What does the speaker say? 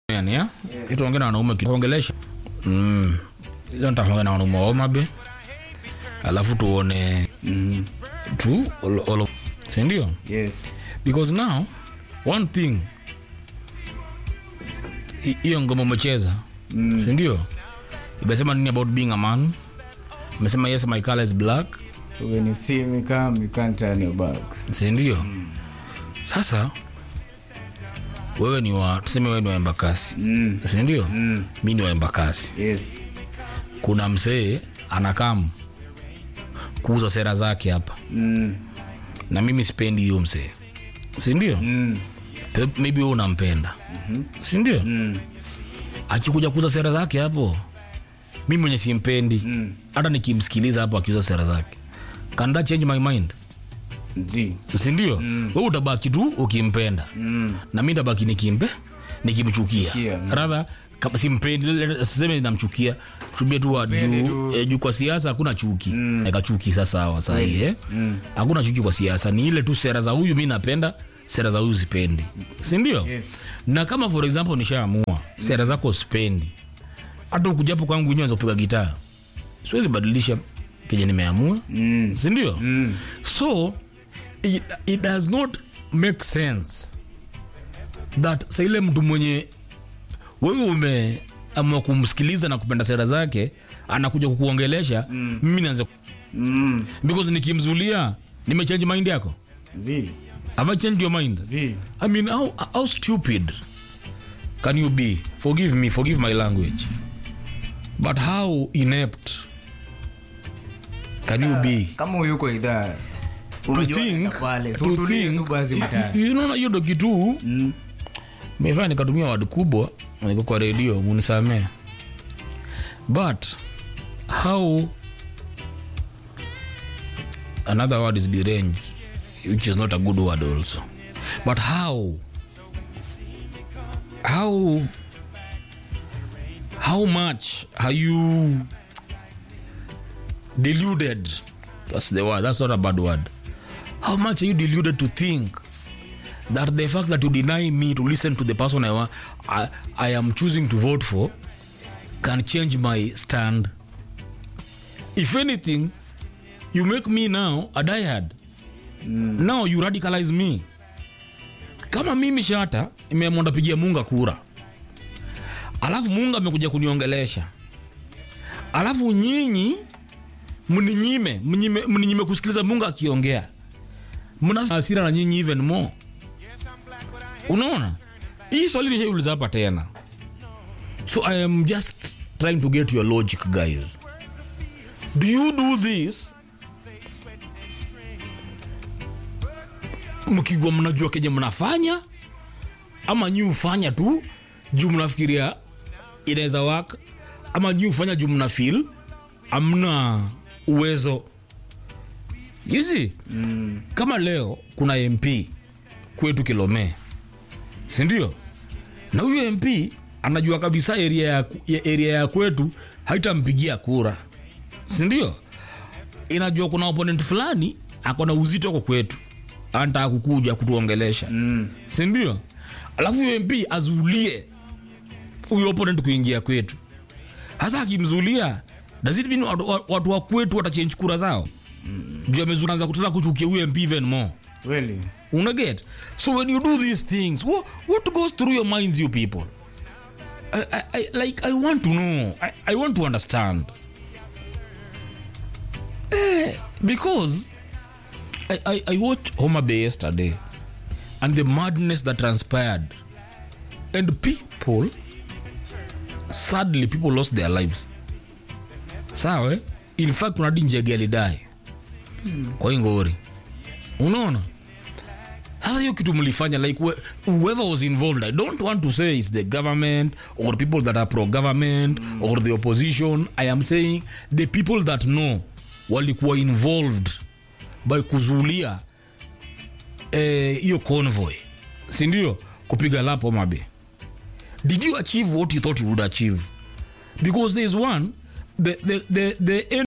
yani ya ituongea na wanaume kiongelesha mm hizo nitaongea na wanaume wa Homa alafu tuone Mhm. tu all, all, si ndio Yes. because now one thing hi- hiyo ngoma umecheza Mm. si ndio imesema nini about being a man imesema yes my color is black So when you see me come, you can't turn your back. si ndio sasa wewe ni wa tuseme wewe ni wa embakasi Mm. si ndio Mm. mi ni wa embakasi Yes. kuna msee anakam kuuza sera zake hapa Mm. na mimi sipendi hiyo msee sindio Mm. maybe wewe unampenda sindio Mm. akikuja kuuza sera zake hapo mi mwenye simpendi Mm. hata nikimsikiliza hapo akiuza sera zake can that change my mind G. sindio mm. we utabaki tu ukimpenda Mm. na mi tabaki nikimpe nikimchukia Chukia, mm. radha kama simpendi le- le- siseme namchukia tubie tu wa Mpende juu tu. eh, juu kwa siasa hakuna chuki mm. eka chuki sasa sawa sahii eh? Mm. hakuna chuki kwa siasa ni ile tu sera za huyu mi napenda sera za huyu sipendi sindio Yes. na kama for example nishaamua sera zako sipendi hata ukujapo kwangu nywe kupiga gitaa siwezi badilisha kenye nimeamua Mm. sindio Mm. so it, it does not make sense that sa ile mtu mwenye wewe umeamua kumsikiliza na kupenda sera zake anakuja kukuongelesha mm. mimi naanza Mm. because nikimzulia nimechange mind yako Z. have I changed your mind Z. I mean how, how stupid can you be forgive me forgive my language but how inept can you be Kama uyuko idhaa. to Unajua think, nenda pale. So to tulie think tu basi mtaani. you know, hiyo ndo kitu Mm. mefanya nikatumia wadi kubwa niko kwa redio munisamee but how another word is deranged which is not a good word also but how how how much are you deluded that's the word that's not a bad word how much are you deluded to think that the fact that you deny me to listen to the person I, wa- I, I am choosing to vote for can change my stand. If anything, you make me now a diehard. Mm. Now you radicalize me. Kama mimi shata imeamua ndapigia Munga kura, alafu Munga amekuja kuniongelesha, alafu nyinyi mninyime mninyime, mninyime kusikiliza Munga akiongea, mna hasira na nyinyi even more unaona hii swali nishaiuliza hapa tena so i am just trying to get your logic guys do you do this mkigwa mnajua kenye mnafanya ama nyi ufanya tu juu mnafikiria inaweza waka ama nyi ufanya juu mna feel amna uwezo you see mm. kama leo kuna mp kwetu kilomee sindio na huyo mp anajua kabisa area ya, ya, area ya kwetu haitampigia kura sindio inajua kuna opponent fulani akona uzito kwa kwetu anataka kukuja kutuongelesha mm. sindio alafu huyo mp azulie huyo opponent kuingia kwetu hasa akimzulia does it mean watu, watu wa kwetu watachange kura zao mm. juu amezuanza kutaka kuchukia huyo mp even more Really? unaget so when you do these things what, what goes through your minds you people I, I, I, like i want to know i, I want to understand eh, because I, I, I watched Homer Bay yesterday and the madness that transpired and people sadly people lost their lives sawa eh? in fact unadi njege alidai kwa hii ngori unaona sasa hiyo kitu mlifanya like wh- whoever was involved i don't want to say it's the government or people that are pro government mm. or the opposition i am saying the people that know walikuwa involved by kuzulia eh, hiyo convoy sindio kupiga lapo mabe did you achieve what you thought you would achieve because there is one the, the, the, the